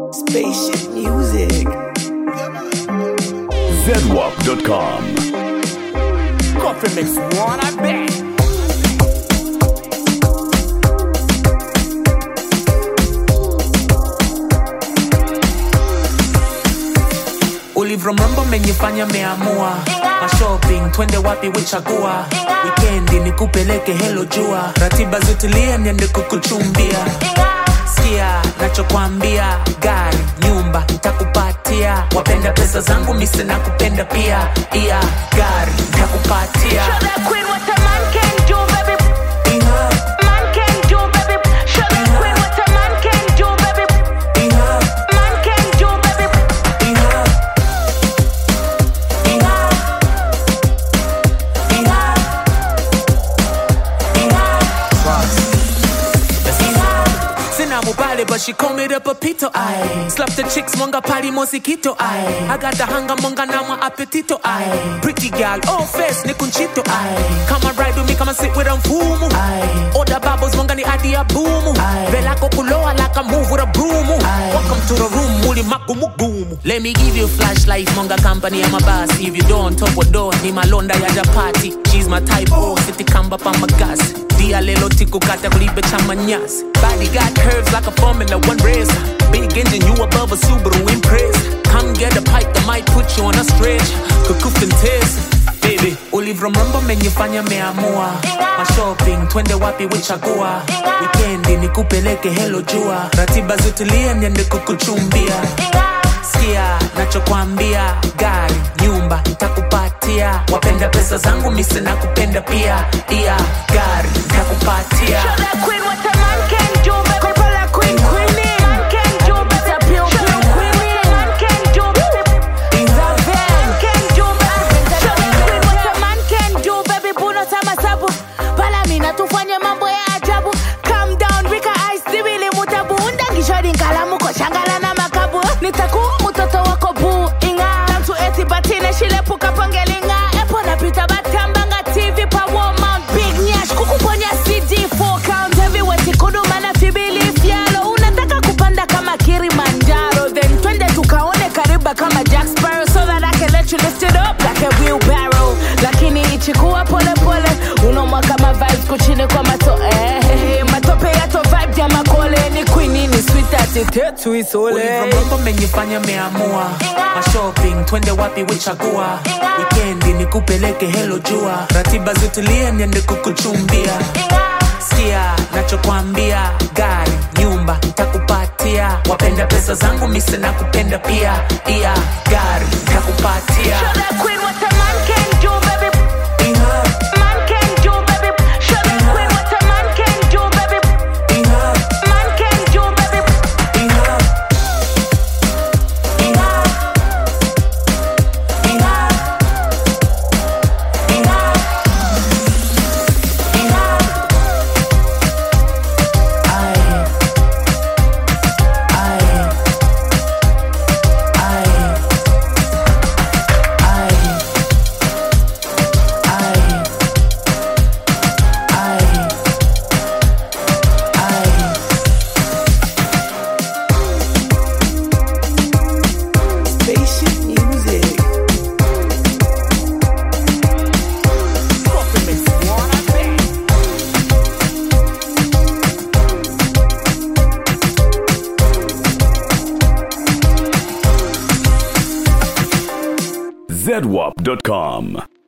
Spaceship music. ZWAP.com. Coffee mix one, I bet. ulivromrombo menifanya meamua mashopping twende wapi wichagua wikendi nikupeleke helo jua ratiba zotulie niende kukuchumbia sikia nachokwambia gari nyumba ntakupatia wapenda pesa zangu mise na kupenda pia iya gari ntakupatia Show that queen what a man can do, baby. Iha, Man can do, baby. Show that queen what a man can do, baby. iha, Man can do, baby. iha. Iha. Iha. Iha. Sina mubale, but she call me the papito. I slap the chicks, monga party mosquito. I I got the hunger, monga nama appetito. I pretty girl, oh face, ni kunchito. I come and ride with me, come and sit with them fumu. I order bubbles, monga ni adi ya boomu. Vela kukuloa like I move with a broom. Welcome to the room, muli magumu gumu. Let me give you flashlight, monga company, I'm a boss. If you don't, top or door, ni malonda ya japati. She's my type, oh, city kamba pa magas. Dia lelo tiku kata kulibe chama nyas. Body got curves like a Formula One race. Big engine, you above a Subaru Impress. Come get a pipe that might put you on a stretch. Kukufin test. Baby, ulivromrombo menifanya meamua mashopping twende wapi wichagua wikendi nikupeleke helo jua ratiba zotulie niende kukuchumbia sikia nachokwambia gari nyumba ntakupatia wapenda pesa zangu mise na kupenda pia iya gari ntakupatia Show that queen what a man can do, baby. Couple of queen, queenie. Man can do, baby. Show that queen what a man can do, baby. Man can do, baby. Show that queen what a man can do, baby. Puno sama sabu. Pala mina tufanye mambo ya ajabu. Calm down, Rika Ice, sibili mutabu. Undangisho dinkalamu ko shangala na makabu. Nitaku mtoto wako buu inga. Tamtu eti batine shilepuka pangelinga. Epo napita batambanga TV pa Walmart. Big Nyash kukuponya CD 4 count heavyweight kuduma na fibili fyalo. Unataka kupanda kama Kilimanjaro. Then twende tukaone kariba kama Jack Sparrow. So that I can let you lift it up like a wheelbarrow. Lakini ichikuwa pole pole. Unomwa kama vibes kuchini kwa mato eh. Matope yato vibe ya makole. Ni queen ni sweet ati tetu isole. ulivromrombo menifanya meamua mashopping twende wapi wichagua wikendi nikupeleke helo jua ratiba zotulie niende kukuchumbia sikia nachokwambia gari nyumba ntakupatia wapenda pesa zangu mise na kupenda pia iya gari ntakupatia Show that queen what a man can do, baby. Iha, Man can do, baby. Show that queen what a man can do, baby. iha, Man can do, baby. iha. Iha. Iha. Iha. Iha. Aye. Aye. Aye. Aye. Aye. Aye. Aye. Spaceship music. Coffee mix one, I bet. ZWAP.com.